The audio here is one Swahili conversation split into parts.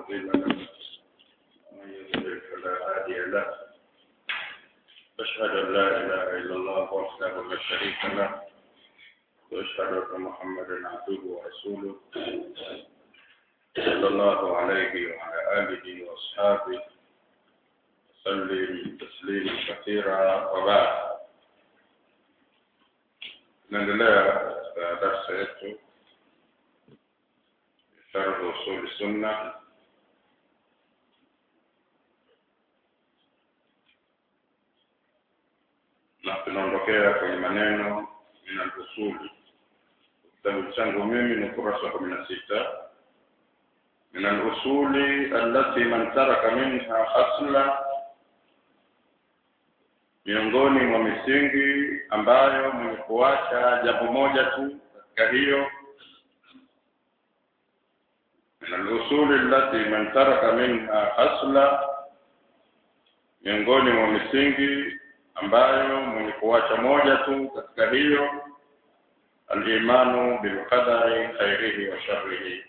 مضل له ومن يضلل فلا هادي له أشهد أن لا إله إلا الله وحده لا شريك له وأشهد أن محمدا عبده ورسوله صلى الله عليه وعلى آله وأصحابه وسلم تسليما كثيرا وبعد naendelea katika darsa yetu sharh usuli sunna na tunaondokea kwenye maneno min alusuli kitabu changu mimi ni ukurasa wa kumi na sita min alusuli allati man taraka minha asla miongoni mwa misingi ambayo mwenye kuacha jambo moja tu katika hiyo min alusuli allati man taraka minha asla miongoni mwa misingi ambayo mwenye kuacha moja tu katika hiyo alimanu bilqadari khairihi wa sharrihi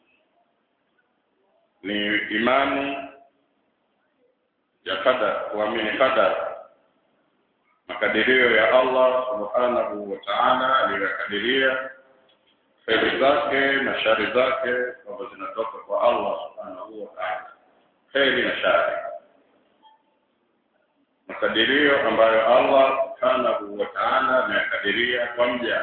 ni imani ya qadar kuamini qadar makadirio ya Allah subhanahu wa ta'ala aliyokadiria kheri zake na shari zake kwamba zinatoka kwa Allah subhanahu wa ta'ala kheri na shari makadirio ambayo Allah subhanahu wa ta'ala ameyakadiria kwa mja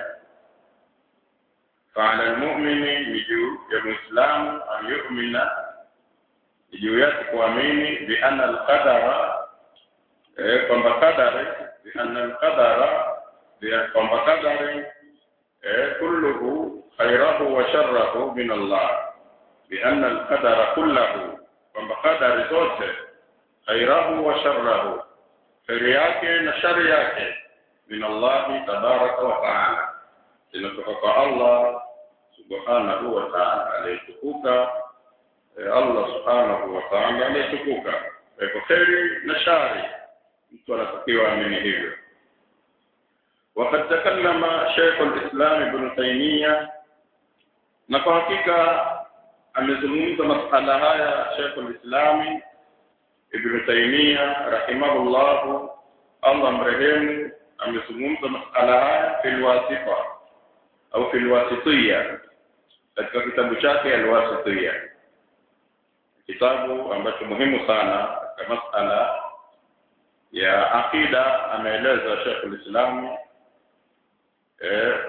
فعلى المؤمن يجو ya muislamu an yu'mina juu yake kuamini bi anna al-qadara eh kwamba qadari bi anna al-qadara bi kwamba qadari eh kulluhu khayrahu wa sharrahu min Allah bi anna al-qadara kulluhu kwamba qadari zote khayrahu wa sharrahu kheri yake na shari yake min Allah tabaraka wa taala zinatoka kwa Allah subhanahu wa ta'ala aliyetukuka Allah subhanahu wa ta'ala aliyetukuka kwa kheri na shari mtu anatakiwa amini hivyo وقد تكلم شيخ الإسلام ابن تيمية na kwa hakika amezungumza masala haya Sheikh al-Islam Ibn Taymiyyah rahimahullah Allah mrehemu amezungumza masala haya fil wasifa au fil wasitiyya katika kitabu chake al-wasitiyya kitabu ambacho muhimu sana katika masala ya akida ameeleza Sheikh al-Islam eh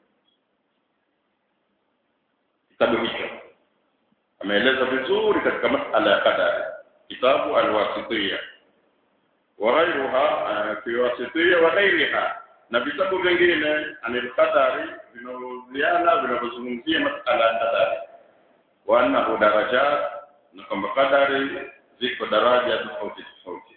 kitabu hicho ameeleza vizuri katika masala ya qadari kitabu al-wasitiyya wa ghayruha fi wasitiyya wa ghayriha na vitabu vingine anil qadari vinavyohusiana vinavyozungumzia masala ya qadari wa annahu darajat na kwamba qadari ziko daraja tofauti tofauti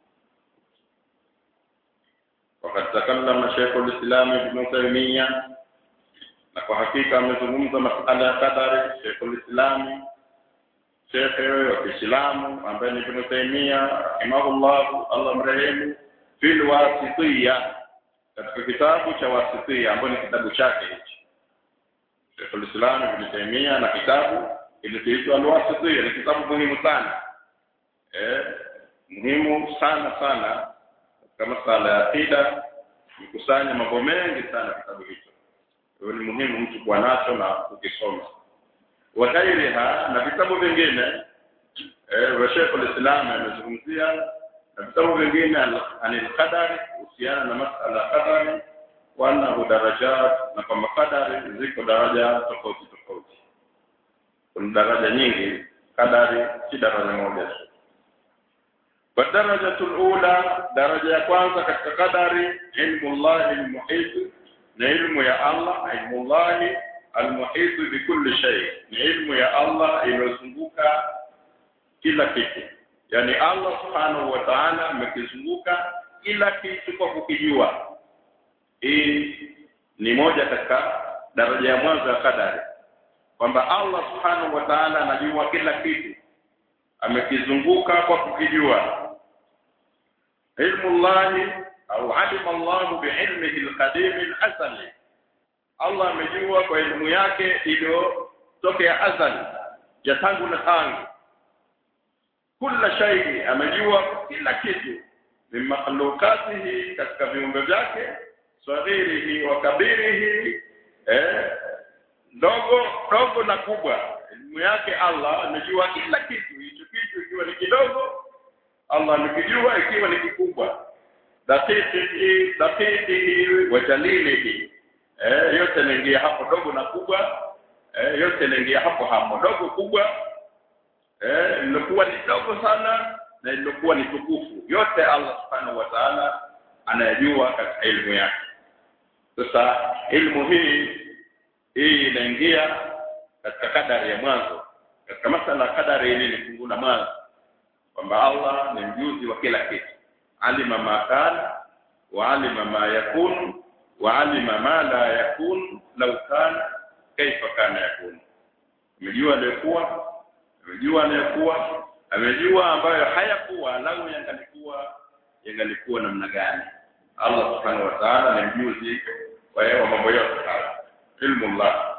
وقد تكلم شيخ الإسلام ابن تيمية na kwa hakika amezungumza masala ya qadari Sheikh al-Islam Sheikh wa Kiislamu ambaye ni Ibn Taymiyyah rahimahullah Allah mrehemu fil wasitiyya katika kitabu cha wasitiyya ambayo ni kitabu chake hichi Sheikh al-Islam Ibn Taymiyyah na kitabu kilichoitwa al-wasitiyya ni kitabu muhimu sana eh muhimu sana sana katika masala ya akida mkusanya mambo mengi sana kitabu hicho hiyo ni muhimu mtu kuwa nacho na kukisoma wa ghairiha na vitabu vingine eh wa Sheikh al-Islam amezungumzia na vitabu vingine anil qadari kuhusiana na masala ya qadari wa annahu darajat na kwamba qadari ziko daraja tofauti tofauti kuna daraja nyingi qadari si daraja moja tu والدرجة الأولى درجة kwanza katika qadari ilmu Allah al-muhit na ilmu ya Allah ilmullahi almuhit bikulli shay ni ilmu ya Allah iliyozunguka kila kitu yani Allah subhanahu wa ta'ala amekizunguka kila kitu kwa kukijua hii ni moja katika daraja ya mwanzo ya kadari kwamba Allah subhanahu wa ta'ala anajua kila kitu amekizunguka kwa kukijua ilmu llahi au alima Allah biilmihi alqadim alasali Allah amejua kwa elimu yake iliyotokea azali ya tangu na tangu kila shay'i amejua kila kitu min makhluqatihi katika viumbe vyake saghirihi wa kabirihi eh ndogo ndogo na kubwa elimu yake Allah amejua kila kitu hicho kitu ikiwa ni kidogo Allah amekijua ikiwa ni kikubwa daqiqihi daqiqihi wa jalilihi eh yote yanaingia hapo dogo na kubwa eh yote yanaingia hapo hapo dogo kubwa eh lilokuwa ni dogo sana na lilokuwa ni tukufu yote Allah subhanahu wa ta'ala anayajua katika elimu yake sasa elimu hii hii inaingia katika kadari ya mwanzo katika masala kadari hili ni fungu la mwanzo kwamba Allah ni mjuzi wa kila kitu alima ma kana wa alima ma yakunu wa alima ma la yakun law kana kaifa kana yakun amejua aliyokuwa amejua anayokuwa amejua ambayo hayakuwa lau yangalikuwa yangalikuwa namna gani Allah subhanahu wa ta'ala ni mjuzi wa mambo yote haya ilmu Allah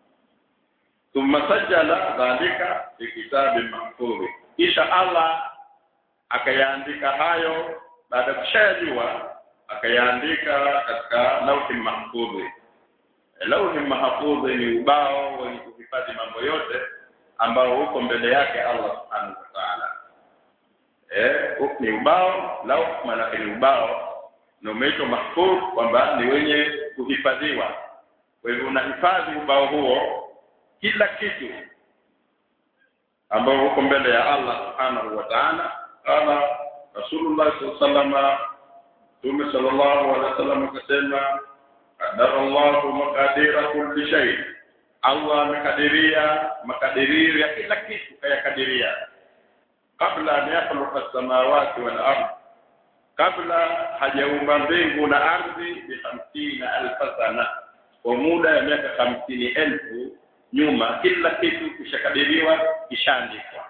thumma sajjala dhalika fi kitabin mahfudh kisha Allah akayaandika hayo baada ya kushajua akayaandika katika lauhi mahfudh lauhi mahfudh ni ubao wenye kuhifadhi mambo yote ambao uko mbele yake Allah subhanahu wa ta'ala eh ni ubao lauh maana ni ubao na umeitwa mahfudh kwamba ni wenye kuhifadhiwa kwa hivyo unahifadhi ubao huo kila kitu ambao uko mbele ya Allah subhanahu wa ta'ala kama Rasulullah sallallahu Mtume sallallahu alaihi wasallam akasema qadara Allahu maqadira kulli shay Allah amekadiria makadirio ya kila kitu kayakadiria kabla an yakhluqa as-samawati wal ardh kabla hajaumba mbingu na ardhi bi 50000 sana kwa muda ya miaka hamsini elfu nyuma kila kitu kishakadiriwa kishaandikwa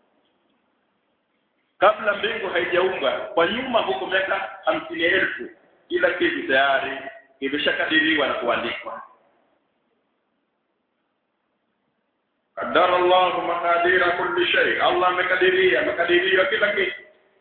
kabla mbingu haijaumbwa kwa nyuma huko miaka hamsini elfu kila kitu tayari kimeshakadiriwa na kuandikwa qadara Allahu maqadira kulli shay Allah amekadiria makadirio kila kitu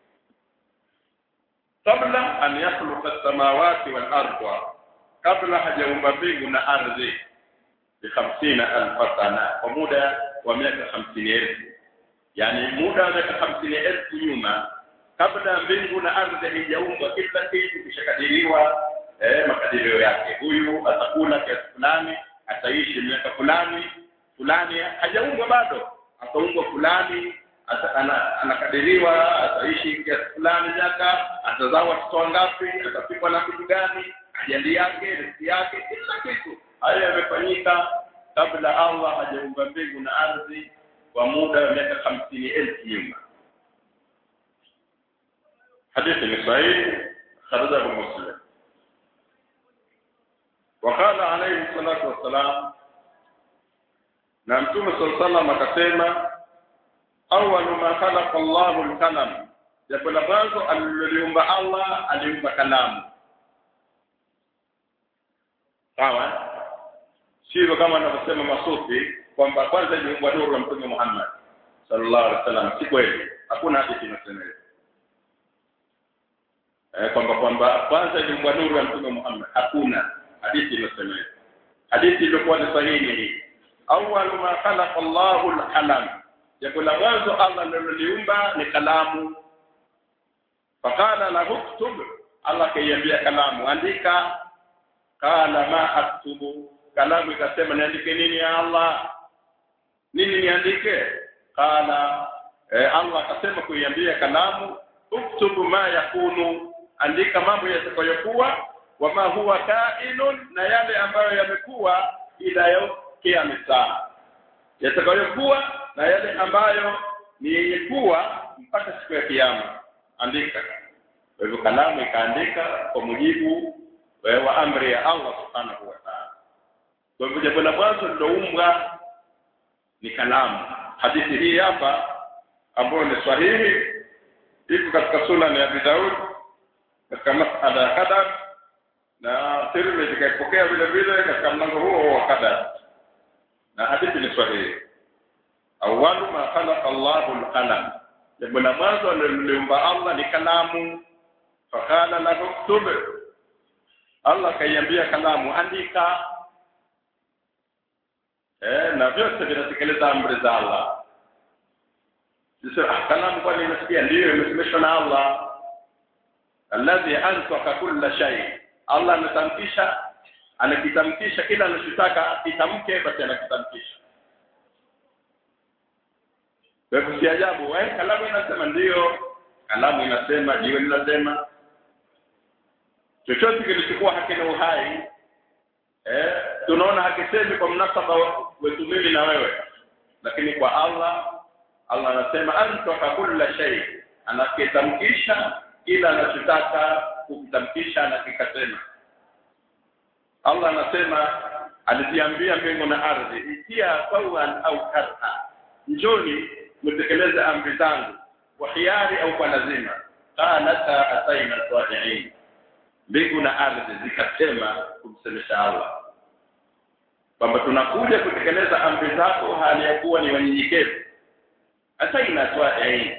kabla an yakhluqa as-samawati wal ardha kabla hajaumba mbingu na ardhi bi 50000 sana kwa muda wa miaka 50000 yani muda wa miaka 50000 nyuma kabla mbingu na ardhi haijaumbwa kila kitu kishakadiriwa eh makadirio yake huyu atakula kiasi fulani ataishi miaka fulani fulani hajaumbwa bado ataumbwa fulani ata, ana, anakadiriwa ataishi kiasi fulani miaka atazaa watoto wangapi atapikwa na kitu gani ajali yake riziki yake kila kitu hayo yamefanyika kabla Allah hajaumba mbingu na ardhi kwa muda wa miaka hamsini elfu nyuma hadithi ni sahihi kharajahu muslim وقال عليه الصلاة والسلام na mtume صلى الله عليه akasema awwal ma khalaqa Allahu al-qalam jambo la mwanzo aliloliumba Allah aliumba kalamu sawa sivyo kama anavyosema masufi kwamba kwanza iliumbwa nuru ya mtume Muhammad sallallahu alaihi wasallam si kweli hakuna hadithi inasema hivyo eh kwamba kwamba kwanza iliumbwa nuru ya mtume Muhammad hakuna hadithi inasema hivyo hadithi iliyokuwa ni sahihi hii awwal ma khalaqa Allahu al-qalam jambo la mwanzo Allah aliloliumba ni kalamu fakala lahu uktub Allah kaiambia kalamu andika kala ma aktubu kalamu ikasema niandike nini ya Allah nini niandike kala eh, Allah akasema kuiambia kalamu uktubu ma yakunu andika mambo yatakayokuwa wama huwa kainun na yale ambayo yamekuwa ila yaukia saa yatakayokuwa na yale ambayo ni yenye kuwa mpaka siku ya kiyama andika kwa hivyo kalamu ikaandika kwa mujibu wa amri ya Allah subhanahu wa ta'ala kwa hivyo jambo la mwanzo liloumbwa ni kalamu hadithi hii hapa ambayo ni sahihi iko katika sunan ya Abi Daud katika masala ya qadar na Tirmidhi kaipokea vile vile katika mlango huo wa qadar na hadithi ni sahihi awwalu ma khalaqa Allahu al-qalam jambo la mwanzo aliloliumba Allah ni kalamu fakala lahu ktub Allah kaiambia kalamu andika eh na vyote vinatekeleza amri za Allah sasa ah, kalamu kwani inasikia ndio imesemeshwa na Allah alladhi antaka kulla shay Allah anatamkisha anakitamkisha kila anachotaka kitamke basi anakitamkisha kwa hivyo si ajabu eh kalamu inasema ndio kalamu inasema jiwe linasema chochote kilichokuwa hakina uhai eh tunaona hakisemi kwa mnasaba wetu mimi na wewe lakini kwa Allah Allah anasema antaka kulla shay anakitamkisha kila anachotaka kukitamkisha na kikasema Allah anasema aliziambia mbingu na ardhi itia tawan au karha njoni mtekeleze amri zangu kwa hiari au kwa lazima qalata ataina salihin mbingu na ardhi zikasema kumsemesha Allah kwamba tunakuja kutekeleza amri zako hali ya kuwa ni wanyenyekevu ataina salihin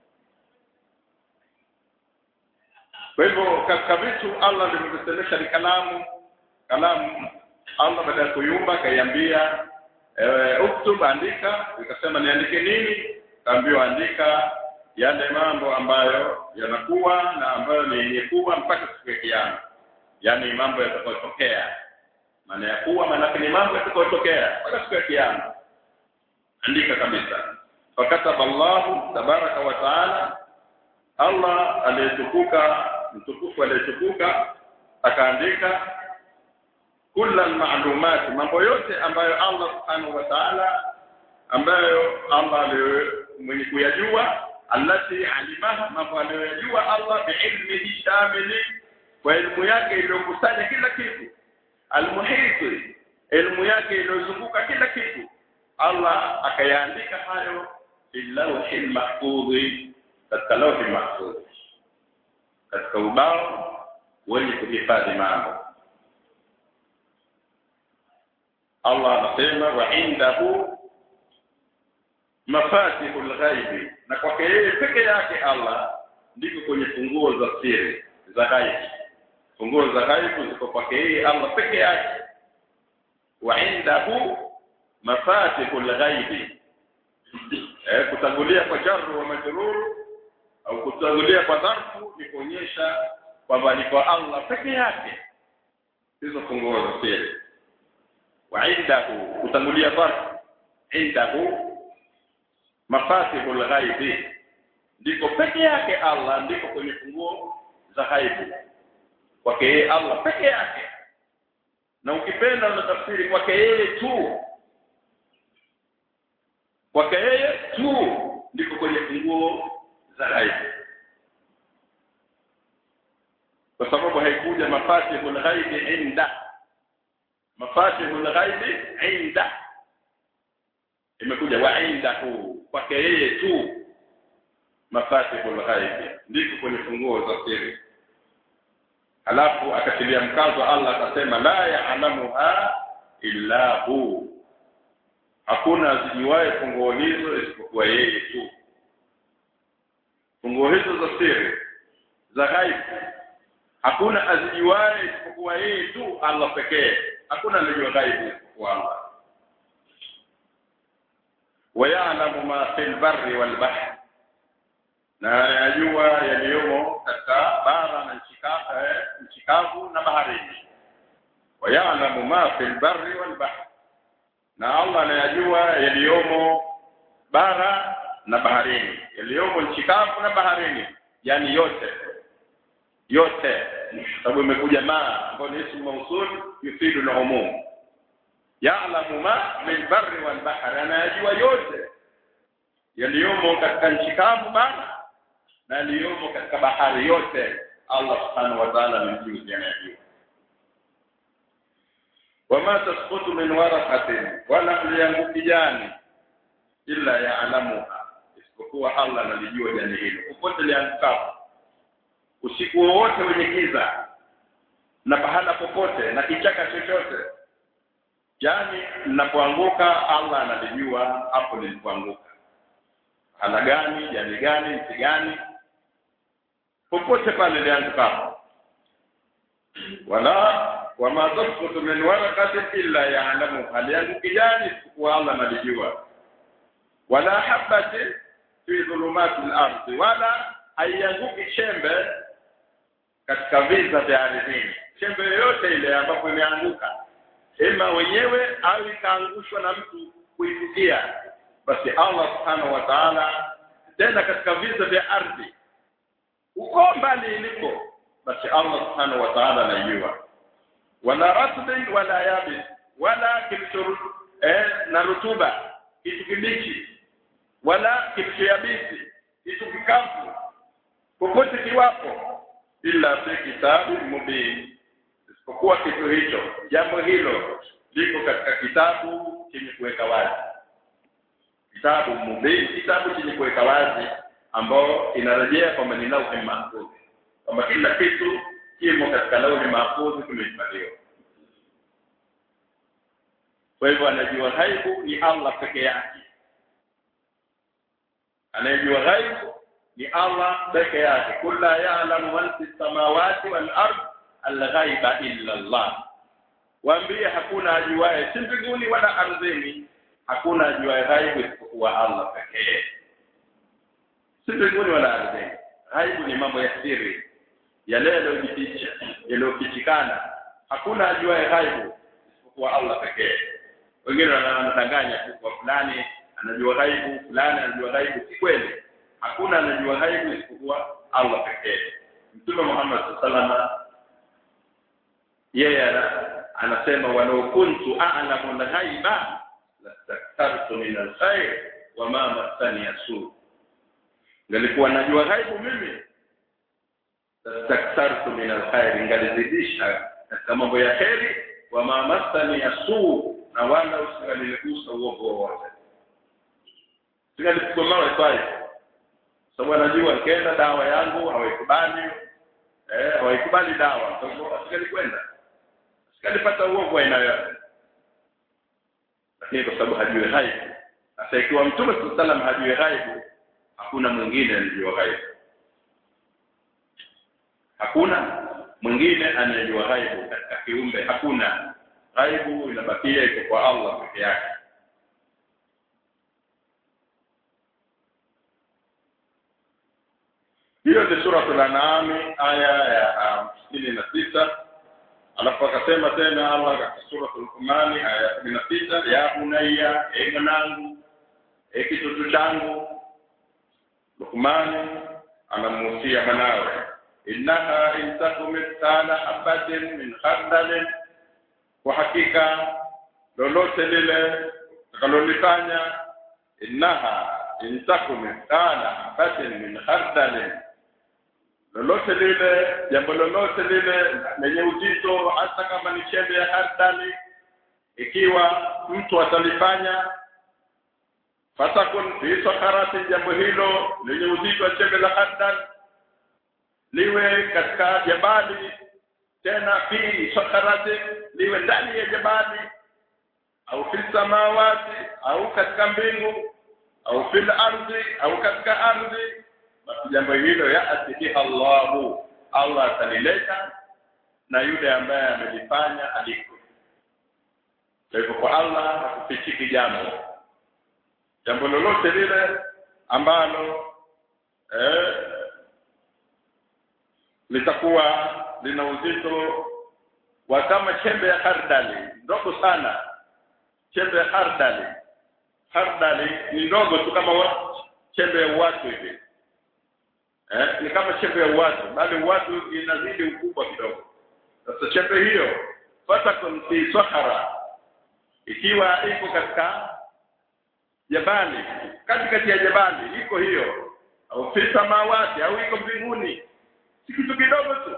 kwa hivyo katika vitu Allah ndivyosemesha ni kalamu kalamu Allah baada ya kuyumba kaiambia ewe uktub andika ikasema niandike nini kaambiwa andika yale mambo ambayo yanakuwa na ambayo ni yenye kuwa mpaka siku ya kiyama yaani mambo yatakayotokea maana ya kuwa maana ni mambo yatakayotokea mpaka siku ya kiyama andika kabisa fakataba Allahu tabaraka wa taala Allah aliyetukuka mtukufu aliyetukuka akaandika kula maalumati mambo yote ambayo Allah subhanahu wa ta'ala ambayo Allah mwenye kuyajua allati alimaha mambo aliyoyajua Allah biilmihi shamili kwa elimu yake iliyokusanya kila kitu almuhiti elimu yake iliyozunguka kila kitu Allah akayaandika hayo illawhil mahfudhi katika lawhi mahfudhi katika ubao wenye kuhifadhi mambo Allah anasema wa indahu mafatihul ghaibi na kwake yeye peke yake Allah ndiko kwenye funguo za siri za ghaibi funguo za ghaibi ziko kwake yeye Allah peke yake wa indahu mafatihul ghaibi eh kutangulia kwa jarru wa majrur au kutangulia kwa dharfu ni kuonyesha kwamba ni kwa Allah peke yake hizo funguo za siri وعنده kutangulia farq indahu mafatihul ghaibi ndiko peke yake Allah ndiko kwenye funguo za ghaibu kwake yeye Allah peke yake na ukipenda unatafsiri kwake yeye tu kwake yeye tu ndiko kwenye funguo za ghaibu kwa sababu haikuja mafatihul ghaibi inda mafatihul ghaibi inda imekuja wa indahu kwake yeye tu mafatihul ghaibi ndiko kwenye funguo za siri halafu akatilia mkazo Allah akasema la ya'lamuha illa hu hakuna zijuaye funguo hizo isipokuwa yeye tu funguo hizo za siri za ghaibi hakuna azijuaye isipokuwa yeye tu Allah pekee hakuna anajua ghaibu isipokuwa Allah wayalamu ma fil barri wal bahr na anajua yaliyomo katika bara na nchi kavu na baharini wayalamu ma fil barri wal bahr na Allah anayajua yaliyomo bara na baharini yaliyomo nchi kavu na baharini yani yote yote sababu imekuja ma ambayo ni ismu mausul yufidu al-umum ya'lamu ma min barri wal bahri anayajua yote yaliyomo katika nchi kavu bara na yaliyomo katika bahari yote Allah subhanahu wa ta'ala ni mjuzi anayajua wama tasqutu min waraqatin wala liyanguki jani illa ya'lamuha isipokuwa Allah analijua jani hilo popote liangukapo usiku wowote wenye giza na pahala popote na kichaka chochote yani ninapoanguka Allah analijua hapo nilipoanguka ala gani jani gani mti gani popote pale liangukapo wala wama tasqutu min waraqatin illa ya'lamu halianguki jani isipokuwa Allah analijua wala habatin fi dhulumati al-ardi wala haianguki chembe katika viza vya ardhini chembe yoyote ile ambapo imeanguka ima wenyewe au ikaangushwa na mtu kuifikia basi Allah subhanahu wa ta'ala tena katika viza vya ardhi uko mbali iliko basi Allah subhanahu wa ta'ala anajua wala ratbin wala yabis wala kilicho eh, na rutuba kitu kibichi wala kitu yabisi kitu kikavu popote kiwapo illa fi kitabu mubin isipokuwa kitu hicho jambo hilo liko katika kitabu chenye kuweka wazi kitabu mubin kitabu chenye kuweka wazi ambao inarejea kwamba ni lauhi mahfudh kwamba kila kitu kimo katika lauhi mahfudh kimehifadhiwa kwa hivyo anajua ghaibu ni Allah peke yake anayejua ghaibu ni Allah peke yake kulla ya'lamu man fis samawati wal ard al-ghaiba illa Allah waambie hakuna ajuaye si mbinguni wala ardhini hakuna ajuaye ghaibu isipokuwa Allah pekee si mbinguni wala ardhini ghaibu ni mambo ya siri yale yaliyojificha yaliyofichikana hakuna ajuaye ghaibu isipokuwa Allah pekee wengine wanadanganya tu kwa fulani anajua ghaibu fulani anajua ghaibu si kweli hakuna anajua ghaibu isipokuwa Allah pekee Mtume Muhammad sallallahu yeye anasema walau kuntu a'lamu al-ghaiba lastakthartu min al-khair wa ma massani yasu ngalikuwa najua ghaibu mimi lastakthartu min al-khair ngalizidisha katika mambo ya heri wa ma massani yasu na wala usingaligusa uovu wowote singalipigwa mawe pale sababu anajua nikienda dawa yangu hawaikubali eh hawaikubali dawa kwa hivyo asikalikwenda asikalipata uovu aina yote lakini kwa sababu hajui ghaibu sasa ikiwa mtume sallam hajui ghaibu hakuna mwingine anajua ghaibu hakuna mwingine anayejua ghaibu katika kiumbe hakuna ghaibu inabakia iko kwa Allah peke yake hiyo ni sura al-an'am aya ya hamsini na tisa alafu akasema tena Allah katika sura al-Luqman aya ya kumi na sita ya bunayya e mwanangu e kitoto changu Luqman anamuhusia mwanawe innaha in takum mithqala habatin min khardalin kwa hakika lolote lile takalolifanya innaha in takum mithqala habatin min khardalin lolote lile jambo lolote lile lenye uzito hata kama ni chembe ya hardali ikiwa mtu atalifanya fatakun fi sakarati jambo hilo lenye uzito wa chembe la hardal liwe katika jabali tena fi sakarati liwe ndani ya jabali au fi samawati au katika mbingu au fil ardhi au katika ardhi basi jambo hilo yaati biha Allahu Allah atalileta na yule ambaye amelifanya aliko kwa hivyo kwa Allah hakufichiki jambo jambo lolote lile ambalo eh, litakuwa lina uzito wa kama chembe ya hardali ndogo sana chembe ya hardali hardali ni ndogo tu kama wa, chembe ya watu hivi eh, ni kama chembe ya watu bali watu inazidi ukubwa kidogo sasa chembe hiyo fatakun fi sahara ikiwa iko katika jabali katikati ya jabali iko hiyo au fi samawati au iko mbinguni si kitu kidogo tu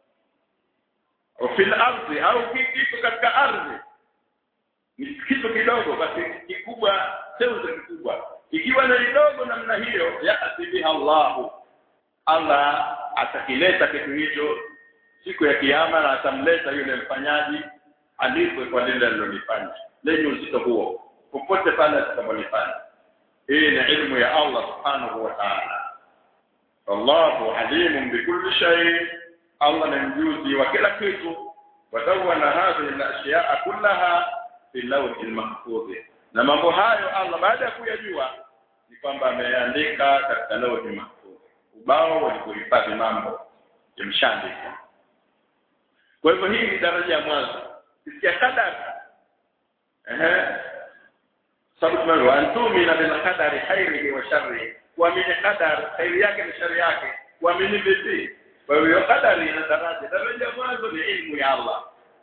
au fil ardhi au iko katika ardhi ni kitu kidogo basi kikubwa seuze kikubwa ikiwa ni kidogo namna hiyo yati biha Allahu Allah atakileta kitu hicho siku ya kiyama na atamleta yule mfanyaji alipwe kwa lile alilolifanya lenye uzito huo popote pale atakapolifanya hii ni ilmu ya Allah subhanahu wa ta'ala wallahu alimun bikulli shay Allah ni mjuzi wa kila kitu wadawana hadhihi al-ashya'a kullaha fi lawhi al-mahfuz na mambo hayo Allah baada ya kuyajua ni kwamba ameandika katika lawhi mahfuz ubao wa kuhifadhi mambo yamshaandika kwa hivyo hii ni daraja ya mwanzo kisikia kadari ehe sababu tumeambiwa antumina bil qadari khairihi wa sharrihi kuamini qadar khairi yake na shari yake kuamini vipi kwa hiyo qadari ina daraja daraja ya mwanzo ni ilmu ya Allah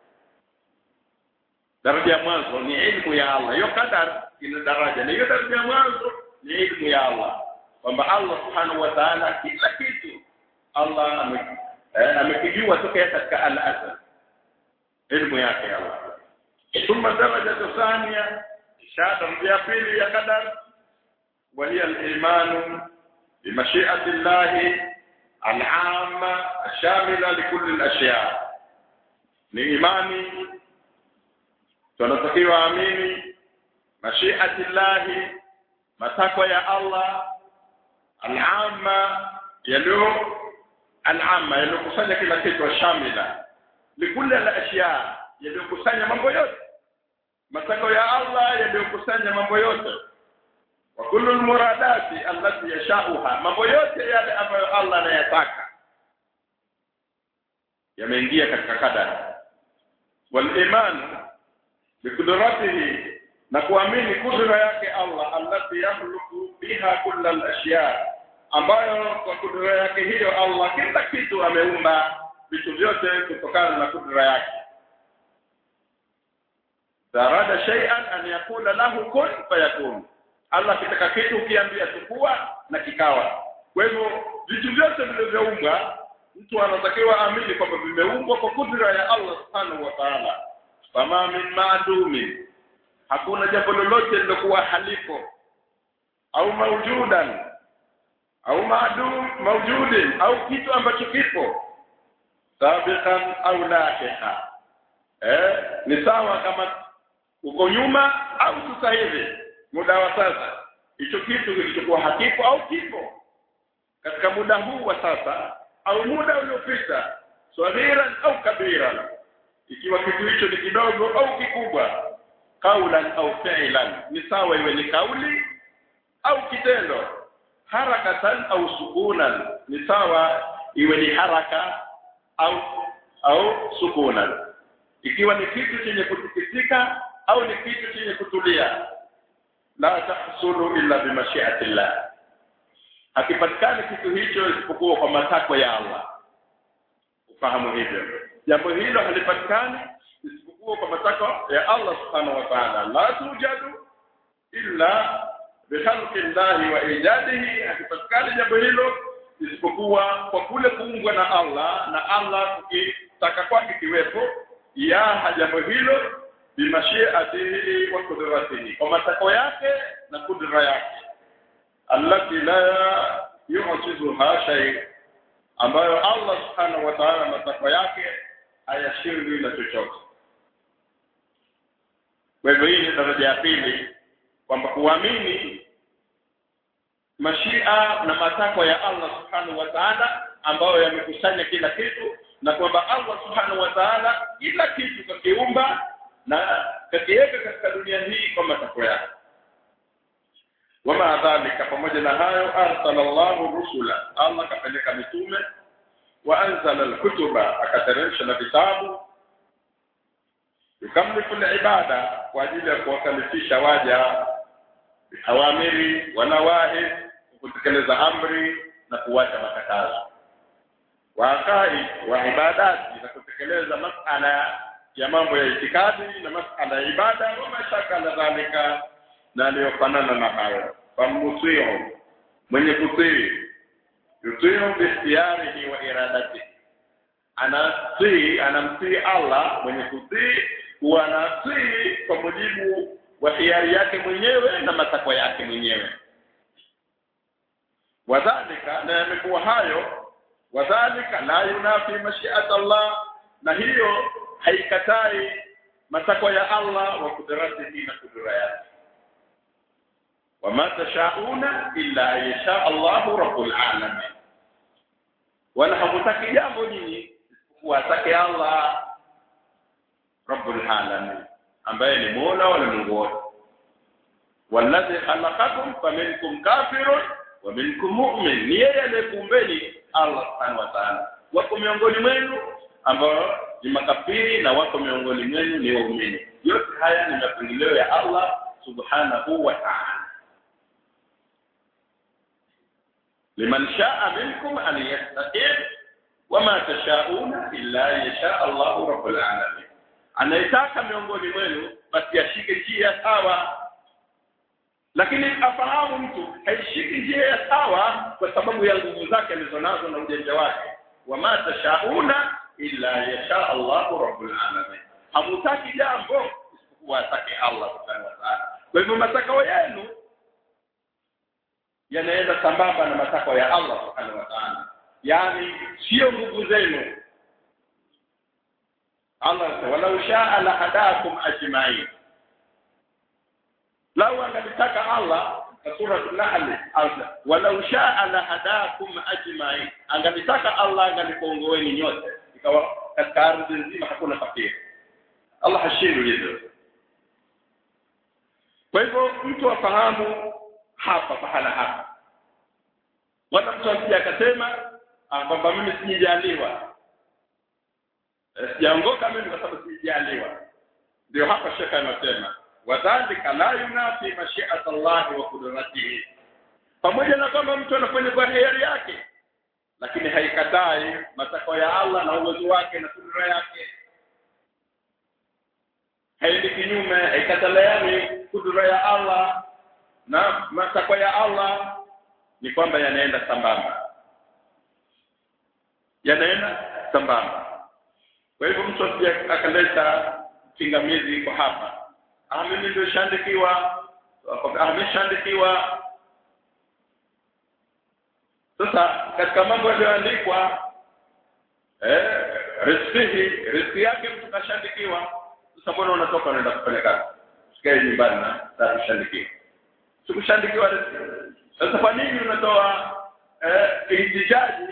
daraja ya mwanzo ni ilmu ya Allah hiyo qadar ina daraja na hiyo daraja ya mwanzo ni ilmu ya Allah kwamba Allah subhanahu wa ta'ala kila kitu Allah amekijua toka katika al-azal ilmu yake Allah ثم الدرجة الثانية شهادة ya pili ya qadar وهي الإيمان بمشيئة الله العامة الشاملة لكل الأشياء ni imani tunatakiwa amini mashiati llahi matakwa ya Allah al-amma yaliyo al-amma yaliyokusanya kila kitu shamila likulli al-ashya yaliyokusanya mambo yote matakwa ya Allah yaliyokusanya mambo yote wa kullu almuradati allati yashauha mambo yote yale ambayo Allah anayataka yameingia katika kadari wal iman biqudratihi na kuamini kudra yake Allah allati yakhluqu biha kull al-ashya ambayo kwa kudra yake hiyo Allah kila kitu ameumba vitu vyote kutokana na kudra yake darada shay'an an yakula lahu kun fayakun Allah kitaka kitu ukiambia chukua na kikawa kwa hivyo vitu vyote vilivyoumbwa mtu anatakiwa amini kwamba vimeumbwa kwa kudra ya Allah subhanahu wa ta'ala fama min ma'dumi hakuna jambo lolote lilokuwa halipo au maujudan au maadum maujudin au kitu ambacho kipo sabiqan au lahiqa eh ni sawa kama uko nyuma au sasa hivi muda wa sasa hicho kitu kilichokuwa hakipo au kipo katika muda huu wa sasa au muda uliopita swagiran au kabiran ikiwa kitu hicho ni kidogo au kikubwa kaulan au fi'lan ni sawa iwe ni kauli au kitendo harakatan au sukunan ni sawa iwe ni haraka au au sukunan ikiwa ni kitu chenye kutikisika au ni kitu chenye kutulia la tahsulu illa bimashiati llah hakipatikani kitu hicho isipokuwa kwa matakwa ya Allah ufahamu hivyo jambo hilo halipatikani isipokuwa kwa matakwa ya Allah subhanahu wa ta'ala la tujadu illa bikhalqi llahi wa ijadihi hakipatikani jambo hilo isipokuwa kwa kule kuungwa na Allah na Allah kukitaka kwake kiwepo ya jambo hilo bimashiatihi wa qudratihi kwa matakwa yake na kudra yake allati la yu'jizuha shay ambayo Allah subhanahu wa ta'ala matakwa yake hayashindwi na chochote kwa hivyo hii ni daraja ya pili kwamba kuamini mashia na matakwa ya Allah subhanahu wa ta'ala ambayo yamekusanya kila kitu na kwamba Allah subhanahu wa ta'ala kila kitu kakiumba na kakiweka katika dunia hii kwa matakwa yake wama dhalika pamoja na hayo arsala Allahu rusula Allah kapeleka mitume wa anzala alkutuba akateremsha na vitabu yukamlifu ibada kwa ajili ya kuwakalifisha waja awamiri wanawahi kutekeleza amri na kuwacha makatazo wakai wa ibadati na kutekeleza masala ya mambo ya itikadi na masala ya ibada wa mashaka na dhalika na aliyofanana na hayo famusio mwenye kutii yutiu bihtiyarihi wa iradati anatii anamtii Allah mwenye kutii huwa anatii kwa mujibu wa hiari yake mwenyewe na matakwa yake mwenyewe wadhalika na yamekuwa hayo wadhalika la yunafi mashiat Allah na hiyo haikatai matakwa ya Allah wa kudratihi na kudura yake wama tashauna illa yasha Allahu rabbul alamin wala hamutaki jambo nyinyi kuwatake Allah rabbul alamin ambaye ni Mola wala Mungu wote walladhi khalaqakum faminkum kafirun wa minkum mu'min ni yeye aliyekuumbeni Allah subhanahu wa ta'ala wako miongoni mwenu ambao ni makafiri na wako miongoni mwenu ni waumini yote haya ni mapangilio ya Allah subhanahu wa ta'ala liman sha'a minkum an yastaqim wama tashauna illa yasha Allahu rabbul alamin anayetaka miongoni mwenu basi ashike njia sawa lakini afahamu mtu haishiki njia ya sawa kwa sababu ya nguvu zake alizonazo na ujanja wake wama tashauna illa yasha Allahu rabbul alamin hamutaki jambo isipokuwa atake Allah subhanahu wa ta'ala kwa hivyo matakwa yenu yanaenda sambamba na matakwa ya Allah subhanahu wa ta'ala yani sio nguvu zenu Allah walau shaa la hadakum ajma'in lau angalitaka Allah sura an-nahl walau shaa la hadakum ajma'in angalitaka Allah angalikuongoeni nyote ikawa katika ardhi nzima hakuna fakiri Allah hashindwi hivyo kwa hivyo mtu afahamu hapa pahala hapa wala mtu asije akasema kwamba mimi sijaliwa sijaongoka mimi kwa sababu sijaliwa ndio hapa shekha anasema wadhalika la yunafi mashi'at Allah wa qudratihi pamoja na kwamba mtu anafanya kwa hiari yake lakini haikatai matakwa ya Allah na uwezo wake na kudura yake haendi kinyume haikataliani kudura ya Allah na matakwa ya Allah ni kwamba yanaenda sambamba yanaenda sambamba kwa hivyo mtu asije akaleta pingamizi kwa hapa ah mimi ndio shandikiwa ameshaandikiwa sasa katika mambo yaliyoandikwa eh riziki riziki yake mtu kashandikiwa sasa mbona unatoka unaenda kufanya kazi sikae nyumbani na kushandikiwa sikushandikiwa riziki sasa kwa nini unatoa eh ihtijaji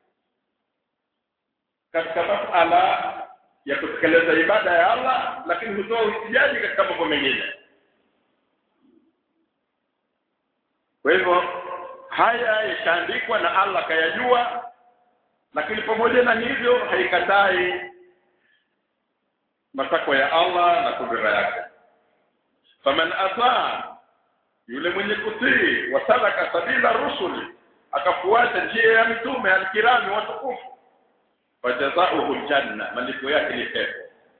katika masala ya kutekeleza ibada ya Allah lakini hutoa ihtijaji katika mambo mengine kwa hivyo haya yashaandikwa na Allah kayajua lakini pamoja na hivyo haikatai matakwa ya Allah na kudura yake faman ataa yule mwenye kutii wasalaka sabila rusuli akafuata njia ya mitume alkirami watukufu fajazauhu janna malipo yake ni pepo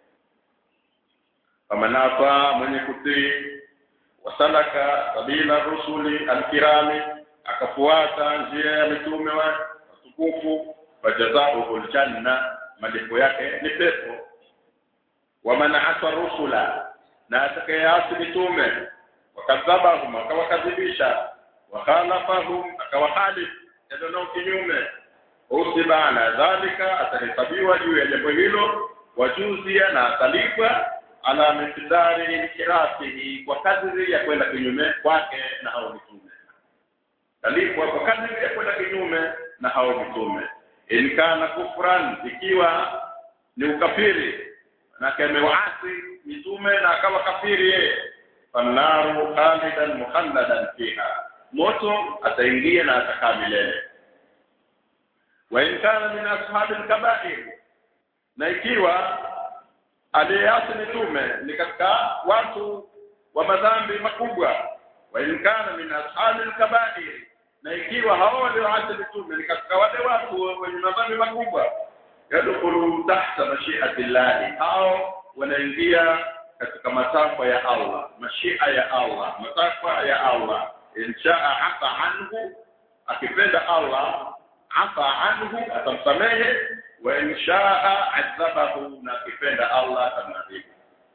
faman ataa mwenye kutii wasalaka sabila rusuli alkirami akafuata njia ya mitume wa watukufu fajazauhu aljanna malipo yake ni pepo waman asa rusula na atakayeasi mitume wakadhabahum akawakadhibisha wakhalafahum akawahalif yadonao kinyume usiba ala dhalika atahesabiwa juu ya jambo hilo wajuzia na atalipwa ala miqdari inhirafihi kwa kadri ya kwenda kinyume kwake na hao mitume talipwa kwa kadri ya kwenda kinyume na hao mitume in kana kufran ikiwa ni ukafiri na kamewaasi mitume na akawa kafiri yeye fannaru khalidan mukhalladan fiha moto ataingia na atakaa milele wa in kana min ashabil kaba'ir na ikiwa aliyeasi mitume ni katika watu wa madhambi makubwa wa in kana min ashabil kaba'ir na ikiwa hao walioasi mitume ni katika wale watu wenye madhambi makubwa yadkhulu tahta mashi'ati llahi hao wanaingia katika matakwa ya Allah mashia ya Allah matakwa ya Allah inshaa afa anhu akipenda Allah afa anhu atamsamehe wa inshaa adhabahu na akipenda Allah atamwadhibu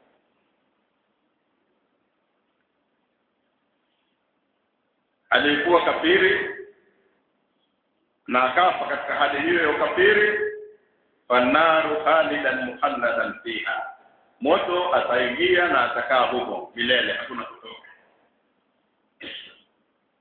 alikuwa kafiri na akafa katika hali hiyo ya ukafiri fannaru khalidan mukhalladan fiha moto ataingia na atakaa huko milele hakuna kutoka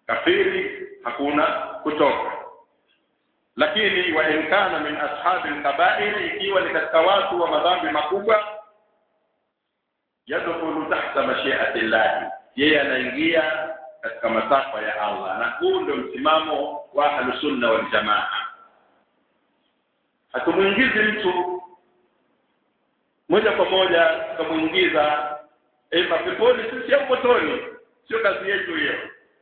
kafiri hakuna kutoka lakini wa in kana min ashabi al-kaba'ir ikiwa ni katika watu wa madhambi makubwa yadkhulu tahta mashi'ati Allah yeye anaingia katika matakwa ya Allah na huu ndio msimamo wa ahlusunna wal jamaa hatumuingizi mtu moja kwa moja tukamuingiza ema peponi sisi au motoni sio kazi yetu hiyo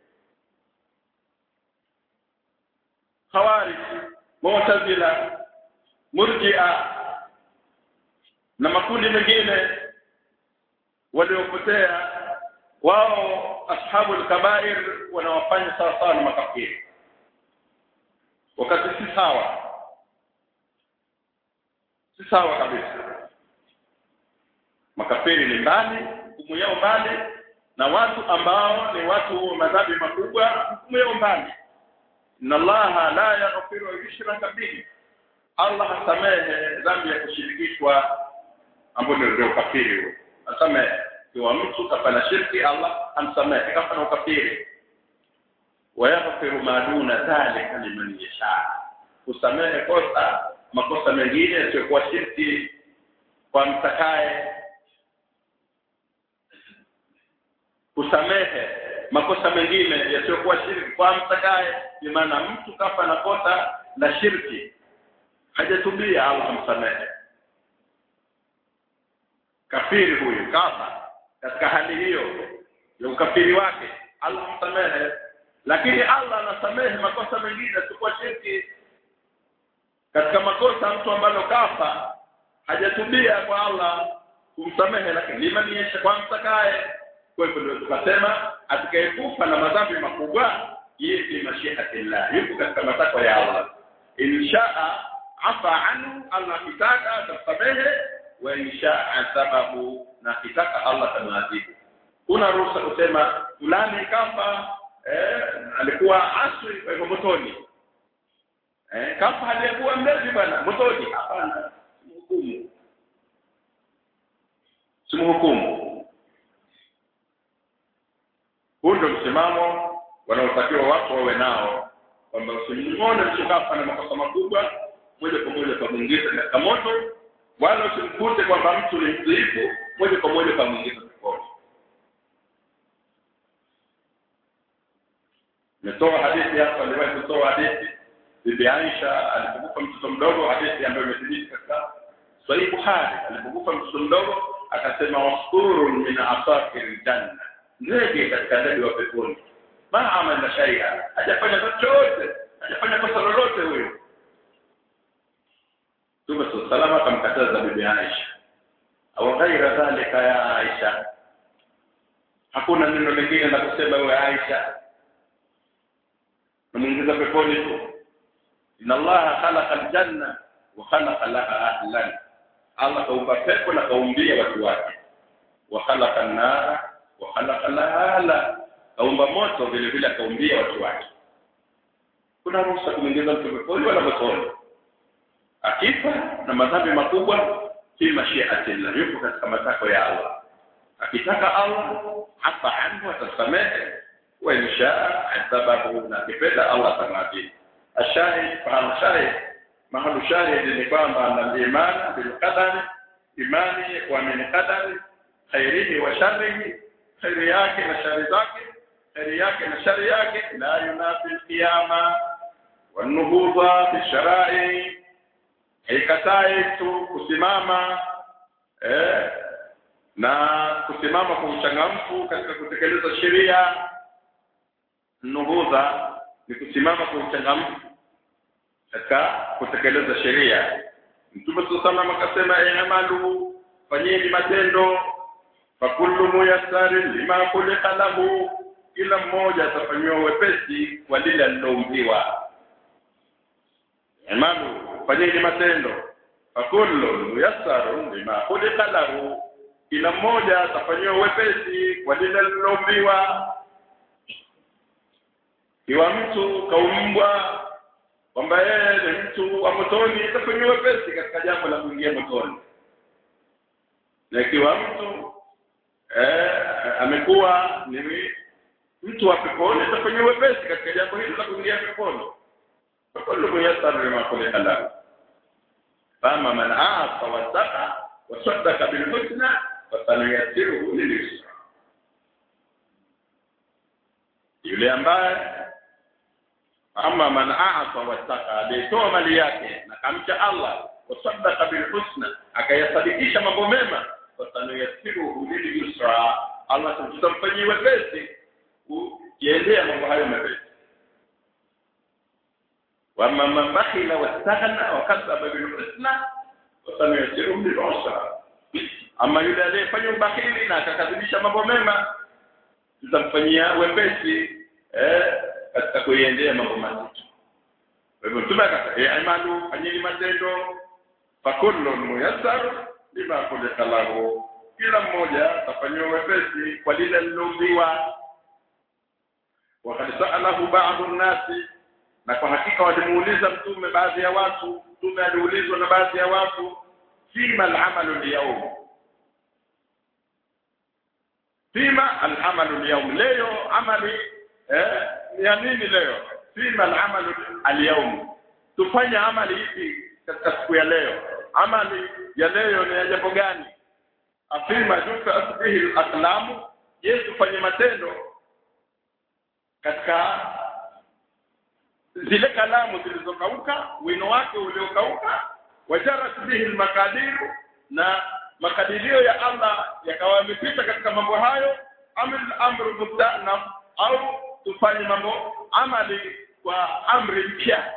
khawarij mu'tazila murji'a na makundi mengine waliopotea wao ashabu al-kaba'ir wanawafanya sawa sawa na makafiri wakati si sawa si sawa kabisa makafiri ni mbali hukumu yao mbali na watu ambao ni watu wa madhambi makubwa hukumu yao mbali inna allaha la yaghfiru yushraka bihi Allah hasamehe dhambi ya kushirikishwa ambayo ndio kafiri huo asamehe kwa mtu kafanya shirki Allah amsamehe kafanya ukafiri wayaghfiru ma duna dhalika liman yasha kusamehe kosa makosa mengine yasiyokuwa shirki kwa mtakaye kusamehe makosa mengine yasiyokuwa shirki kwa mtakaye ni maana mtu kafa na kosa la shirki hajatubia Allah amsamehe kafiri huyu kafa katika hali hiyo ya ukafiri wake Allah msamehe lakini Allah anasamehe makosa mengine yasiyokuwa shirki katika makosa mtu ambalo kafa hajatubia kwa Allah kumsamehe lakini liman yasha kwa mtakaye kwa hivyo ndio tukasema atakayekufa na madhambi makubwa yeye ni mashihatillah yuko katika matakwa ya Allah inshaa afa anhu Allah kitaka atasamehe wa inshaa asabahu na kitaka Allah tamwadhibu kuna ruhusa kusema fulani kafa eh, alikuwa aswi kwa hivyo motoni eh, kafa aliyekuwa mlezi bwana motoni hapana mhukumu simhukumu huu ndio msimamo wanaotakiwa watu wawe nao kwamba usimwone mtu kafa na makosa makubwa moja kwa moja kamwingiza katika moto wala usimkute kwamba mtu ni mdhaifu moja kwa moja kamwingiza peponi nimetoa hadithi hapa niliwahi kutoa hadithi bibi Aisha alipokufa mtoto mdogo hadithi ambayo imethibiti katika Sahih Bukhari alipokufa mtoto mdogo akasema wasfurun min asafir janna ndege katika ndege wa peponi ma amala shay'a hajafanya chochote hajafanya kosa lolote huyo Mtume salama akamkataza bibi Aisha au ghaira dhalika ya Aisha hakuna neno lingine la kusema wewe Aisha namuingiza peponi tu inna allaha khalaqa aljanna wa khalaqa laha ahlan Allah kaumba pepo na kaumbia watu wake wa khalaqa an-nara wa khalaqa laha ahla kaumba moto vile vile akaumbia watu wake kuna ruhusa kumwingiza mtu peponi wala motoni akifa na madhambi makubwa fi mashiati Allah yupo katika matakwa ya Allah akitaka Allah afa anhu atasamehe wa inshaa adhabahu na kipenda Allah tamadhi ashahid fahamu shahid mahalu shahid ni kwamba na imani bil qadari imani wa min qadari khairihi wa sharrihi khairi yake na shari zake khairi yake na shari yake la yunafi al-qiyama wan nuhudha fi shara'i haikatai tu kusimama eh, na kusimama kwa uchangamfu katika kutekeleza sheria nuhudha ni kusimama kwa uchangamfu katika kutekeleza sheria mtume sallallahu akasema i'malu fanyeni matendo fakullu muyassarin lima khuliqa lahu kila mmoja atafanywa wepesi kwa lile aliloumbiwa i'malu fanyeni matendo fakullu muyassarun lima khuliqa lahu kila mmoja atafanywa wepesi kwa lile aliloumbiwa iwa mtu kaumbwa kwamba yeye ni mtu wa motoni atafanywa wepesi katika jambo la kuingia motoni na ikiwa mtu eh, amekuwa ni mtu wa peponi atafanya wepesi katika jambo hili la kuingia peponi fakulu muyassar lima khuliqa lahu fama man aasa wattaqa wasaddaqa bilhusna fasanuyassiruhu lilyusra yule ambaye ama man aasa wattaqa aliyetoa mali yake na kamcha Allah wasaddaqa bilhusna akayasadikisha mambo mema fasanuyassiruhu lilyusra Allah tutamfanyia wepesi kuendea mambo hayo mepesi wama man bakhila wastaghna wa kadhaba bil husna fasanuyassiruhu lil usra ama yule aliyefanya ubakhili na akakadhibisha mambo mema tutamfanyia wepesi eh katika kuiendea mambo mazito kwa hivyo mtume akasema i'malu fanyeni matendo fakullu muyassar lima khuliqa lahu kila mmoja atafanyiwa wepesi kwa lile liloumbiwa wakad sa'alahu ba'dhu an-nasi na kwa hakika walimuuliza mtume baadhi ya watu mtume aliulizwa na baadhi ya watu fima al-amalu al-yawm fima al-amalu al-yawm leo amali eh ya nini leo fima al-amalu al-yawm tufanye amali ipi katika siku ya leo amali ya leo ni ya jambo gani afima duka asbihi al-aqlamu je tufanye matendo katika zile kalamu zilizokauka wino wake uliokauka wajarat bihi almakadiru na makadirio ya Allah yakawa yamepita katika mambo hayo amil amru mustanaf au tufanye mambo amali kwa amri mpya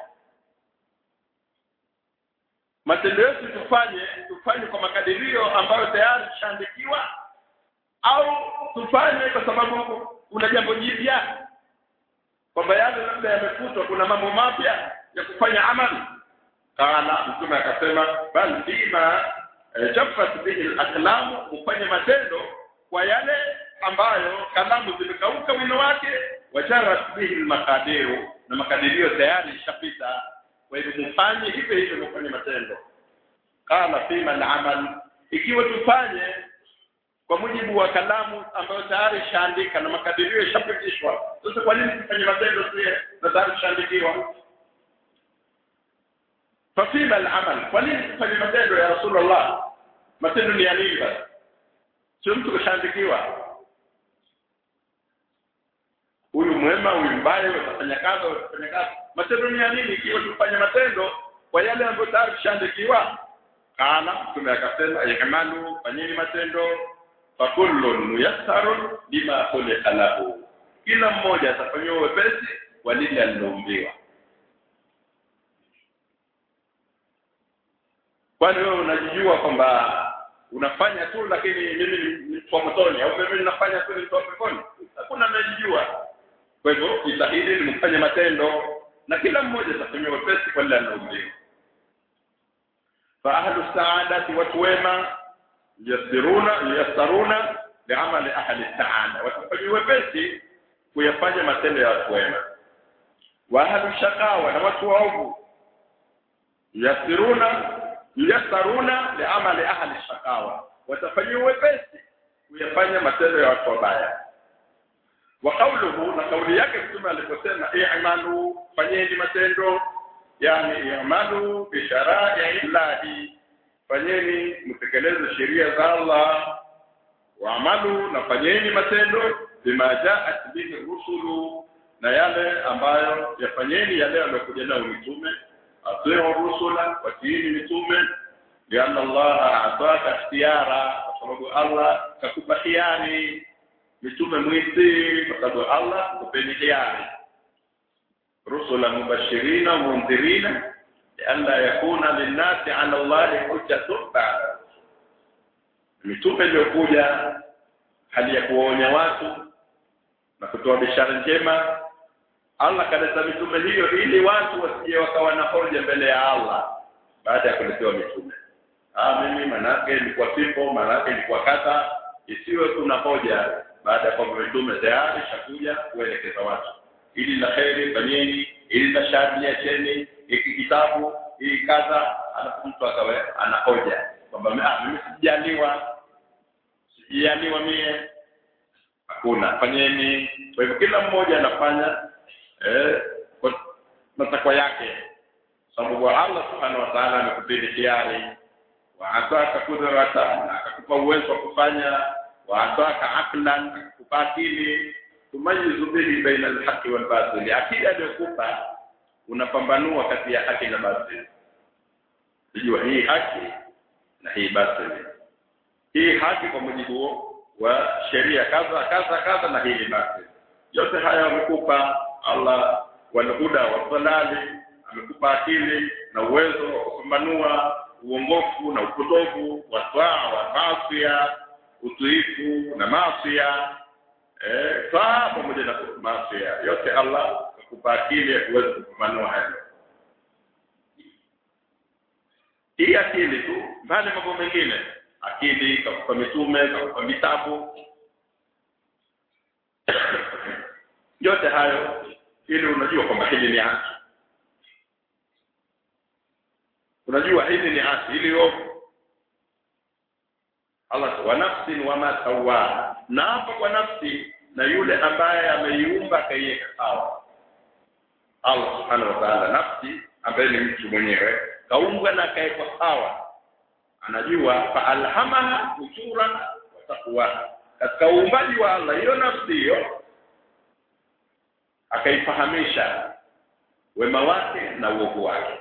matendo yetu tufanye tufanye kwa makadirio ambayo tayari shaandikiwa au tufanye kwa sababu kuna jambo jipya kwamba yale labda yamefutwa kuna mambo mapya ya kufanya amali kana mtume akasema bal bima chaffat bihi al-aqlam ufanye matendo kwa yale ambayo kalamu zimekauka wino wake wajarat bihi al-maqadiru na makadirio tayari ishapita kwa hivyo mfanye hivyo hivyo mfanye matendo kana fima al-amal ikiwa tufanye kwa mujibu wa kalamu ambayo tayari ishaandika na makadirio yashapitishwa sasa kwa nini tufanye matendo sie na tayari ishaandikiwa fafima al-amal kwa nini tufanye matendo ya rasulullah matendo ni ya nini basi sio mtu kashaandikiwa huyu mwema huyu mbaya utafanya kazi utafanya kazi matendo ni ya nini ikiwa tufanye matendo kwa yale ambayo tayari ishaandikiwa kana mtume akasema yakamalu fanyeni matendo fakullun muyassarun lima khuliqa lahu kila mmoja atafanyiwa wepesi kwa lile aliloumbiwa kwani wewe unajijua kwamba unafanya tu lakini mimi ni kwa motoni au mimi ninafanya tu ni kwa peponi hakuna anajijua kwa hivyo jitahidi mfanye matendo na kila mmoja atafanyiwa wepesi kwa lile aliloumbiwa fa ahlu saadati watu wema yasiruna yasaruna liamali ahli saada watafanya wepesi kuyafanya matendo ya watu wema wa ahli shakawa na watu waovu yasiruna yasaruna liamali ahli shakawa watafanya wepesi kuyafanya matendo ya watu wabaya wa qawluhu na kauli yake mtume aliposema i'malu fanyeni matendo yani i'malu bi shara'i illahi fanyeni mtekeleze sheria za Allah waamalu na fanyeni matendo bima jaat bihi rusulu na yale ambayo yafanyeni yale yaliyokuja nayo mitume atiu rusula watiini mitume lianna Allah ataka ikhtiyara kwa sababu Allah kakupa hiari mitume mwiti kwa sababu Allah kupeni hiari rusula mubashirina mundhirina لئلا يكون للناس على الله حجة بعد mitume iliyokuja hali ya kuwaonya watu na kutoa bishara njema Allah kaleta mitume hiyo ili watu wasije wakawa na hoja mbele ya Allah baada ya kuletewa mitume ah mimi manake ilikuwa sipo manake ilikuwa kata isiwe kuna hoja baada ya kwamba mitume tayari shakuja kuelekeza watu ili la kheri fanyeni ili la shari acheni hiki kitabu hii kadha alafu mtu akawe anahoja kwamba ah mimi sijaliwa sijaliwa mie hakuna fanyeni kwa hivyo kila mmoja anafanya eh, kwa matakwa yake sababu Allah subhanahu wa ta'ala amekupeni hiari wa ataka kudratan akakupa uwezo wa kufanya wa ataka aqlan akakupa akili tumayizu bihi baina alhaqi wal batil akili aliyokupa unapambanua kati ya haki na batili unajua hii haki na hii batili hii haki kwa mujibu wa sheria kadha kadha kadha na hii ni batili yote haya amekupa Allah walhuda wasalali amekupa akili na uwezo wa kupambanua uongofu na upotovu wa twaa wa masia utuifu na masia eh twaa pamoja na masia yote Allah akupa akili ya kuweza kupambanua hayo hii akili tu mbali mambo mengine akili kakupa mitume kakupa vitabu yote hayo ili unajua kwamba hili ni haki unajua hili ni haki ili ovu Allah wa nafsin wa ma sawaha na hapa kwa nafsi na yule ambaye ameiumba akaiweka sawa Allah subhanahu wa ta'ala nafsi ambaye ni mtu mwenyewe kaumbwa na akawekwa sawa anajua fa alhamaha ujura wa taqwa katika uumbaji wa Allah hiyo nafsi hiyo akaifahamisha wema wake na uovu wake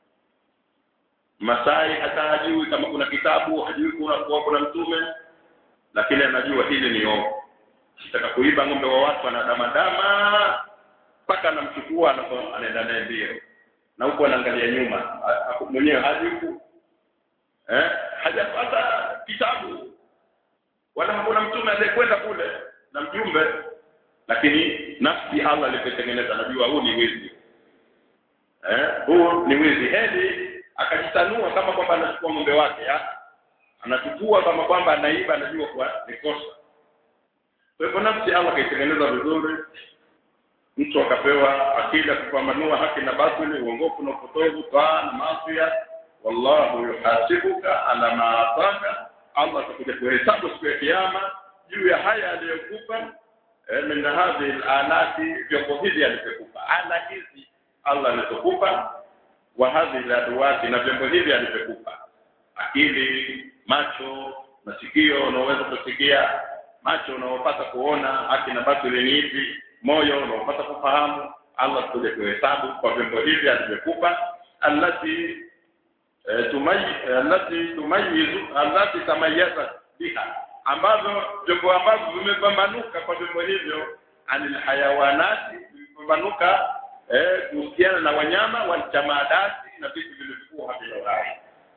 Masai hata hajui kama kuna kitabu hajui kuna kuwa kuna mtume lakini anajua hili ni ovu kitaka kuiba ng'ombe wa watu anadamadama mpaka anamchukua anaenda naye mbio na huko anaangalia nyuma mwenyewe hajui eh hajapata kitabu wala hakuna mtume aliyekwenda kule na mjumbe lakini nafsi Allah alipotengeneza najua huu ni wizi eh huu ni wizi hedi akajitanua kama kwamba anachukua ng'ombe wake ha? anachukua kama kwamba anaiba anajua kwa ni kosa kwa hivyo nafsi Allah kaitengeneza vizuri mtu akapewa akili ya kupambanua haki na batili uongofu na upotovu taa na maasi wallahu yuhasibuka ala ma ataka Allah atakuja kuhesabu siku ya kiyama juu ya haya aliyokupa min hadhihi alati vyombo hivi alivyokupa ala hizi Allah alizokupa wa hadhihi aladwati na vyombo hivi alivyokupa akili macho masikio unaweza kusikia macho unaopata kuona haki na batili ni ipi moyo unaopata kufahamu Allah atakuja kuhesabu kwa vyombo hivi alivyokupa allati tumayi allati tumayizu allati tamayyazat biha ambavyo vyombo ambavyo vimepambanuka kwa vyombo hivyo anil hayawanati vimepambanuka eh kuhusiana na wanyama waljamadati na vitu vilivyokuwa havina uhai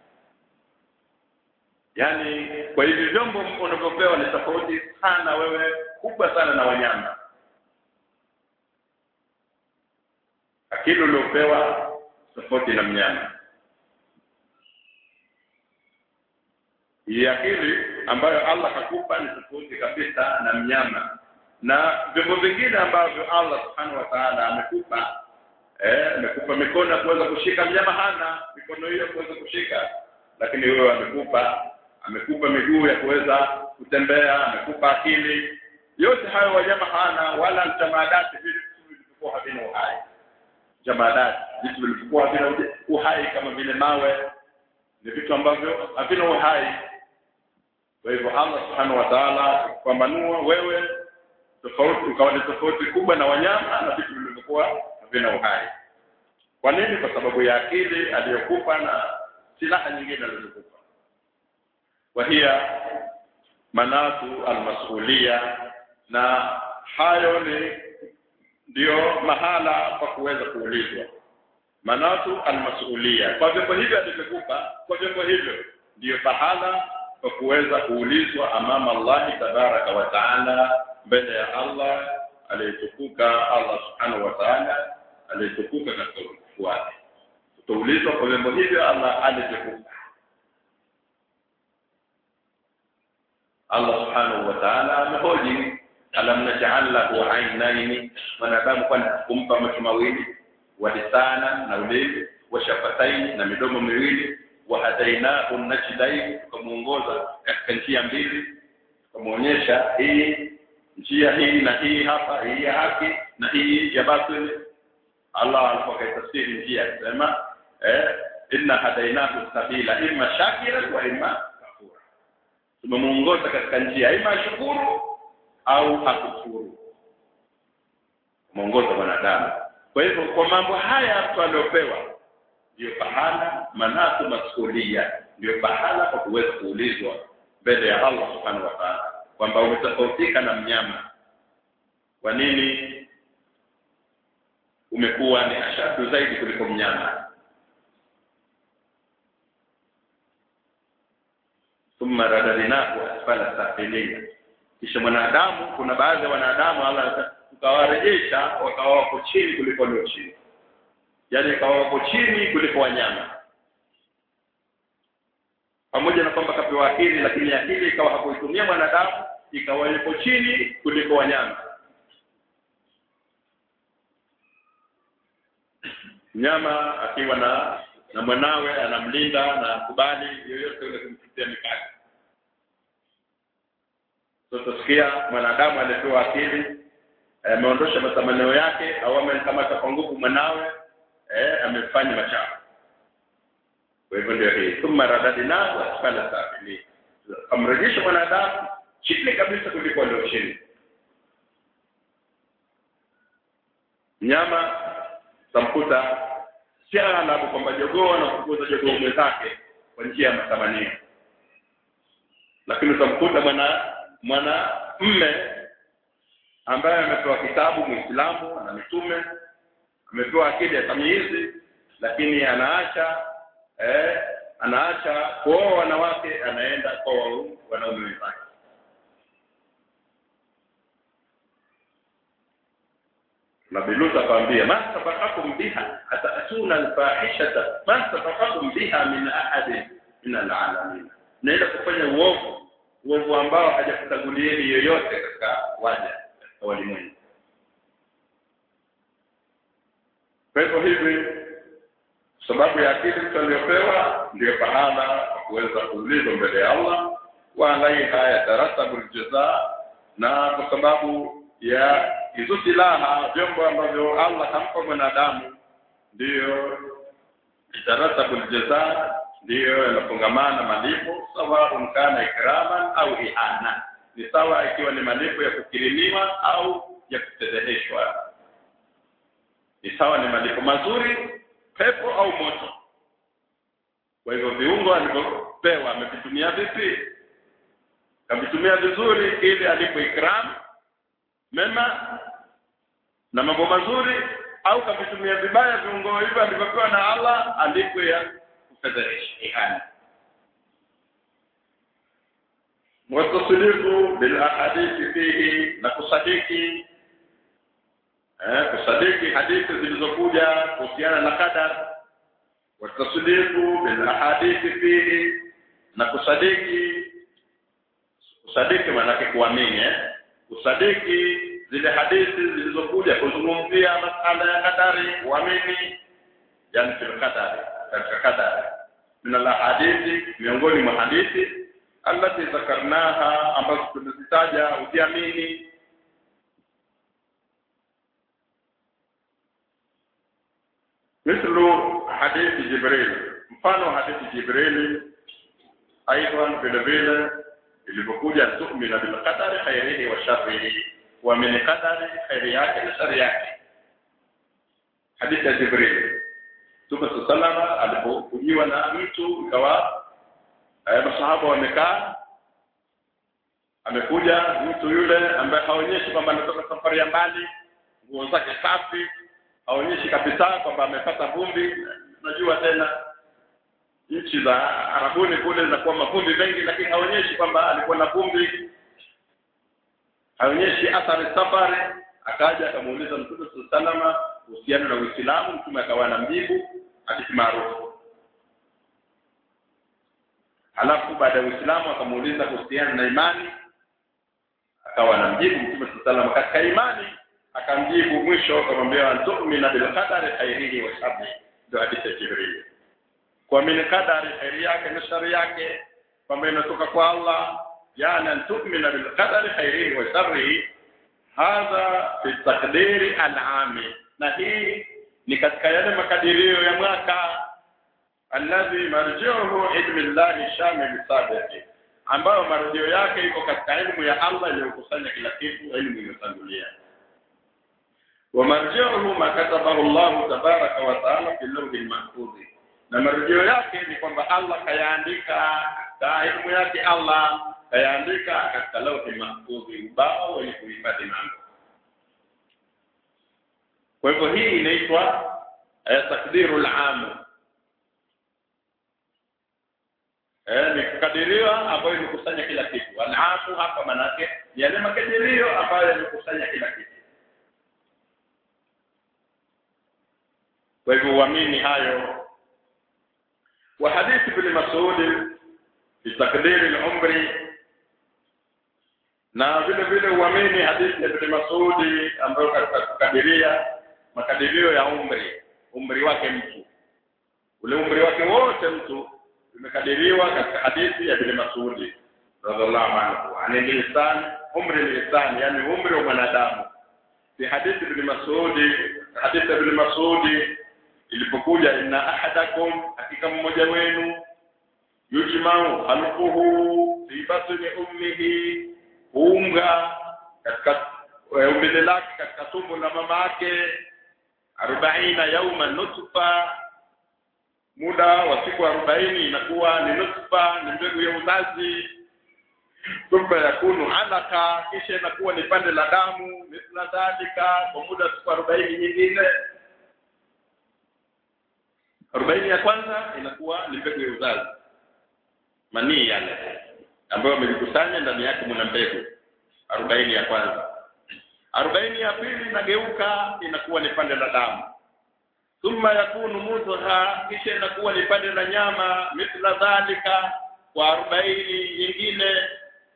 yaani kwa hivi vyombo unavyopewa ni tofauti sana wewe kubwa sana na wanyama akili uliopewa tofauti na mnyama hii akili ambayo Allah kakupa ni tofauti kabisa na mnyama na vyombo vingine ambavyo Allah subhanahu wa ta'ala amekupa eh amekupa mikono ya kuweza kushika mnyama hana mikono hiyo kuweza kushika lakini wewe amekupa amekupa miguu ya kuweza kutembea amekupa akili yote hayo wanyama hana wala mtamadati vitu vilivyokuwa havina uhai jamadati vitu vilivyokuwa havina uhai kama vile mawe ni vitu ambavyo havina uhai kwa hivyo Allah subhanahu wa ta'ala kupambanua wewe tofauti ukawa ni tofauti kubwa na wanyama na vitu vilivyokuwa havina uhai kwa nini kwa sababu ya akili aliyokupa na silaha nyingine alizokupa wahia manatu almasulia na hayo ni ndio mahala pa kuweza kuulizwa manatu almasulia kwa vyombo hivyo alivyokupa kwa vyombo hivyo ndiyo pahala pa kuweza kuulizwa amama Allah tabaraka wa taala mbele ya Allah aliyetukuka Allah subhanahu wa taala aliyetukuka katika utukufu wake tutaulizwa kwa vyombo hivyo Allah alivyokupa Allah subhanahu wa ta'ala amehoji alam naj'al lahu aynayn mwanadamu kwani kumpa macho mawili wa lisana na ulimi wa shafataini na midomo miwili wa hadainahu najdain tukamuongoza katika njia mbili tukamuonyesha hii njia hii na hii hapa hii ya haki na hii ya batili Allah alipokaitafsiri njia akisema eh inna hadainahu sabila imma shakira wa imma kafura tumemuongoza katika njia ima shukuru au hakufuru muongoza mwanadamu kwa hivyo kwa mambo haya mtu aliopewa ndio pahala manatu masulia ndio pahala kwa kuweza kuulizwa mbele ya Allah subhanahu wa ta'ala kwamba umetofautika na mnyama kwa nini umekuwa ni ashadu zaidi kuliko mnyama thumma radadnahu asfala safilin kisha mwanadamu kuna baadhi ya wanadamu Allah tukawarejesha wakawa wako chini kuliko walio chini yaani ikawa wako chini kuliko wanyama pamoja na kwamba kapewa akili lakini akili ikawa hakuitumia mwanadamu ikawa yuko chini kuliko wanyama mnyama akiwa na na mwanawe anamlinda na kubali yoyote yule kumpitia mikaka so tusikia mwanadamu alipewa akili ameondosha matamanio yake au amemkamata kwa nguvu mwanawe eh amefanya machafu kwa hivyo ndio hii thumma radadnahu asfala safilin amrejesha mwanadamu chini kabisa kuliko walio chini mnyama tamkuta si aghalabu kwamba jogoo anafukuza jogoo mwenzake kwa njia ya matamanio lakini utamkuta mwana mwana mme ambaye amepewa kitabu muislamu ana mitume amepewa akili ya tamyizi lakini anaacha eh, anaacha kuoa wanawake anaenda kwa wanaume wenzake Nabii Lut akamwambia ma sabaqakum biha atatuna alfahishata ma sabaqakum biha min ahadin min alalamin naenda kufanya uovu uovu ambao hajakutangulieni yoyote katika waja katika walimwengu kwa hivyo hivi sababu ya akili mtu aliyopewa ndio pahala kwa kuweza kuulizwa mbele ya Allah wa alaiha yataratabu aljazaa na kwa sababu ya hizo silaha vyombo ambavyo Allah hampa mwanadamu ndiyo itaratabu aljazaa ndiyo yanafungamana malipo sawa kana ikraman au ihana ni sawa ikiwa ni malipo ya kukirimiwa au ya kutedheheshwa ni sawa ni malipo mazuri pepo au moto kwa hivyo viungo alivyopewa amevitumia vipi kavitumia vizuri ili alipo ikram mema na mambo mazuri au kavitumia vibaya viungo hivyo alivyopewa na Allah alipo ya kufedheresha ihani watasdiqu bil ahadithi fihi na kusadiki eh kusadiki hadithi zilizokuja kuhusiana na qadar watasdiqu bil ahadithi fihi na kusadiki kusadiki maana kuamini eh kusadiki zile hadithi zilizokuja kuzungumzia masala ya kadari kuamini yani fil qadari katika kadari min al hadithi miongoni mwa hadithi allati zakarnaha ambazo tumezitaja ukiamini مثل حديث جبريل mfano hadithi Jibril aidan vile vile ilivyokuja tu'mina bil qadari khairihi wa sharrihi wa min qadari khairi yake na shari yake hadithi ya Jibril Tume salama alipokujiwa na mtu ikawa eh, masahaba wamekaa amekuja mtu yule ambaye haonyeshi kwamba anatoka safari ya mbali nguo zake safi haonyeshi kabisa kwamba amepata vumbi unajua tena nchi za Arabuni kule zinakuwa mavumbi mengi lakini haonyeshi kwamba alikuwa na vumbi haonyeshi athari safari akaja akamuuliza Mtume salama kuhusiana na Uislamu mtume akawa na mjibu hadithi maarufu halafu baada ya Uislamu akamuuliza kuhusiana na imani akawa na mjibu Mtume salama katika imani akamjibu mwisho akamwambia antu'mina bil qadari khairihi wa sharrihi ndio hadithi ya Jibril kuamini kadari khairi yake na shari yake kwamba inatoka kwa Allah yani antu'mina bil qadari khairihi wa sharrihi hadha fi takdiri alami na hii ni katika yale makadirio ya mwaka alladhi marjiuhu ilmi llahi shamil sabiqi ambayo marjio yake iko katika elimu ya Allah iliyokusanya kila kitu elimu iliyotangulia wa marjiuhu ma katabahu Allah tabaraka wa taala fi lawhi mahfudh na marjio yake ni kwamba Allah kayaandika katika elimu yake Allah kayaandika katika lawhi mahfudh ubao wenye kuhifadhi mambo kwa hivyo hii inaitwa takdirul am eh ni kukadiriwa ambayo imekusanya kila kitu alamu hapa manake yale makadirio ambayo yamekusanya kila kitu kwa hivyo uamini hayo wa hadithi bin Mas'ud fi takdiri al-umri na vile vile uamini hadithi ya bin Mas'ud ambayo katika kukadiria makadirio ya umri umri wake mtu ule umri wake wote mtu imekadiriwa katika hadithi ya bin Mas'ud radhiallahu anhu ani lisan umri lisan yani umri wa mwanadamu fi hadithi bin Mas'ud hadithi ya bin Mas'ud ilipokuja inna ahadakum hakika mmoja wenu yujmau halquhu fi batni ummihi unga katika umbile lake katika tumbo la mama yake arobaina yauma nutfa muda wa siku arobaini inakuwa ni nutfa ni mbegu ya uzazi thumma yakunu alaka kisha inakuwa ni pande la damu mithla dhalika kwa muda siku arobaini nyingine arobaini ya kwanza inakuwa ni mbegu ya uzazi manii yale ambayo amelikusanya ndani yake mna mbegu arobaini ya kwanza arobaini ya pili inageuka inakuwa ni pande la damu thumma yakunu mudgha kisha inakuwa ni pande la nyama mithla dhalika kwa arobaini nyingine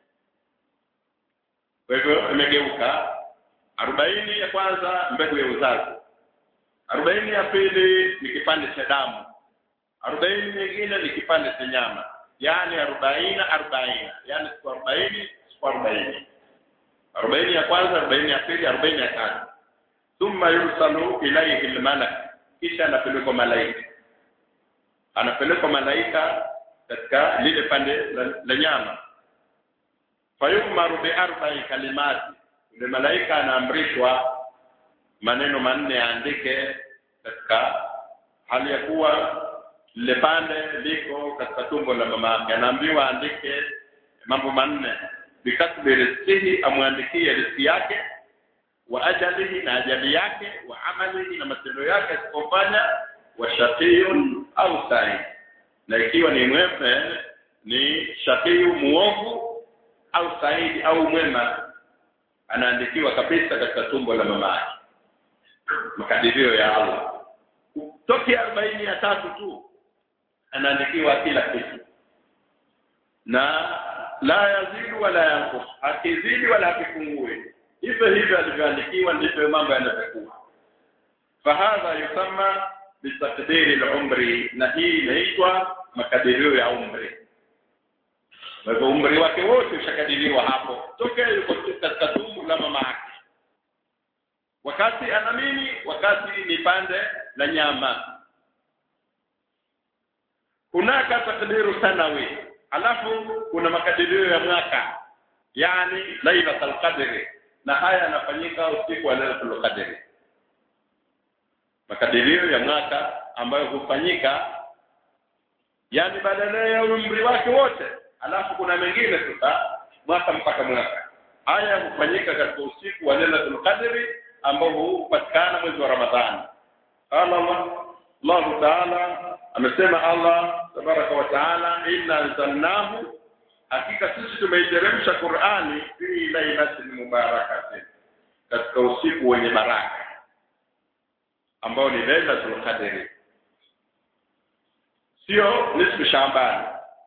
kwa hivyo imegeuka arobaini ya kwanza mbegu ya uzazi arobaini ya pili ni kipande cha damu arobaini nyingine ni kipande cha nyama yaani arobaini arobaini yaani siku arobaini siku arobaini arobaini ya kwanza arobaini ya pili arobaini ya tatu thumma yursalu ilaihi lmalak kisha anapelekwa malaika anapelekwa malaika katika lile pande la, la nyama fayumaru biarbai kalimati yule malaika anaamrishwa maneno manne aandike katika hali ya kuwa lile pande liko katika tumbo la mama yake anaambiwa aandike mambo manne bikasbi rizqihi amwandikie riziki yake wa ajalihi na ajali yake wa amalihi na matendo yake asikofanya wa shaqiyun au sa'i na ikiwa ni mwema ni shaqiyu muovu au saidi au mwema anaandikiwa kabisa katika tumbo la mama yake makadirio ya Allah toki arobaini ya tatu tu anaandikiwa kila kitu na la yazidu wala yanqus akizidi wala akipungue hivyo hivyo alivyoandikiwa ndivyo mambo yanavyokuwa fahadha yusamma bitakdiri al-umri na hii inaitwa makadirio ya umri kwa hivyo umri wake wote ushakadiriwa hapo tokea yuko katika tumbo la mama yake wakati ana nini wakati ni pande la nyama hunaka takdiru sanawi alafu kuna makadirio ya mwaka yani lailatul qadri na haya yanafanyika usiku wa lailatul qadri makadirio ya mwaka ambayo hufanyika yani badala ya umri wake wote alafu kuna mengine sasa mwaka mpaka mwaka haya hufanyika katika usiku wa lailatul qadri ambao hupatikana mwezi wa ramadhani qala Allah Allah ta'ala amesema Allah tabaraka wa taala inna anzalnahu hakika sisi tumeiteremsha Qur'ani fi lailatin mubarakatin katika usiku wenye baraka ambao ni lailatul qadri sio nisfu shambani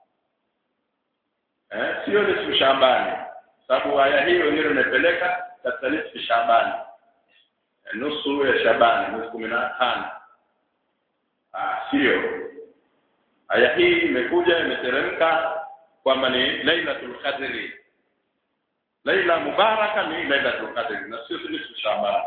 eh sio nisfu shambani sababu aya hiyo ndio imepeleka katika nisfu shambani nusu ya shabani mwezi kumi na tano ah sio aya hii imekuja imeteremka kwamba ni lailatul qadri laila mubaraka ni lailatul qadr na sio nusu Shaaban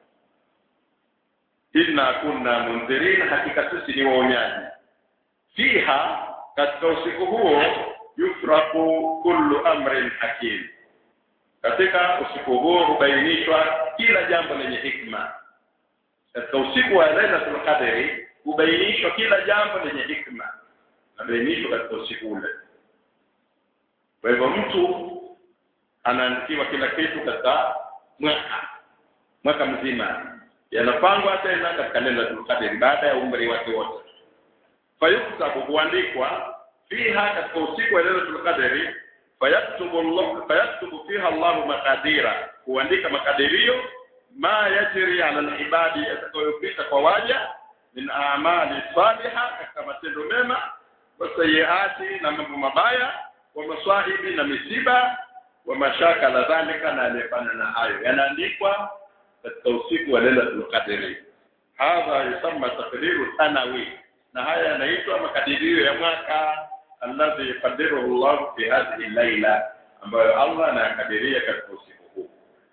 inna kunna mundhirin hakika sisi ni waonyaji fiha katika usiku huo yufraku kullu amrin hakim katika usiku huo hubainishwa kila jambo lenye hikma katika usiku wa lailatul qadri hubainishwa kila jambo lenye hikma nabainishwa katika usiku ule kwa hivyo mtu anaandikiwa kila kitu katika mwaka mwaka mzima yanapangwa tena katika lailatul qadri baada ya umri wake wote fayuktabu huandikwa fiha katika usiku wa lailatul qadri fayaktubu Allah fayaktubu fiha Allah maqadira huandika makadirio ma yajri ala alibadi yatakayopita kwa waja min a'mali salihah katika matendo mema wa sayiati na mambo mabaya wa maswahibi na misiba wa mashaka la dhalika na alifanya na hayo yanaandikwa katika usiku wa lailatul qadri hadha yusamma taqdiru sanawi na haya yanaitwa makadirio ya mwaka alladhi yaqdiruhu Allah fi hadhihi layla ambayo Allah anayakadiria katika usiku huu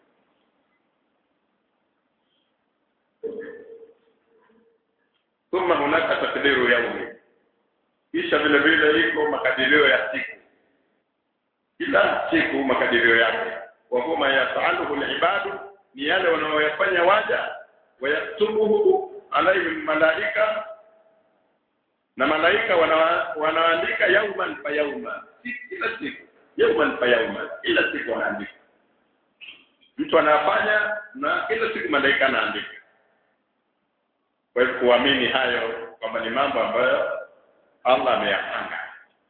thumma hunaka takdiru yaumi kisha vile vile iko makadirio ya siku kila siku makadirio yake wa huma yasaluhu alibadu ni yale wanaoyafanya waja wayaktubuhu alaihim malaika na malaika wanaandika yauman fa yauma kila siku yauman fa yauma kila siku wanaandika mtu anafanya na kila siku malaika anaandika kwa hivyo kuamini hayo kwamba ni mambo ambayo Allah ameyapanga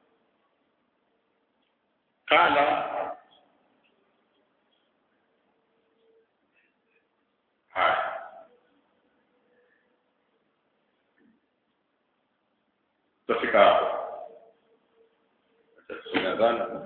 kala haya tutafika hapo nadhani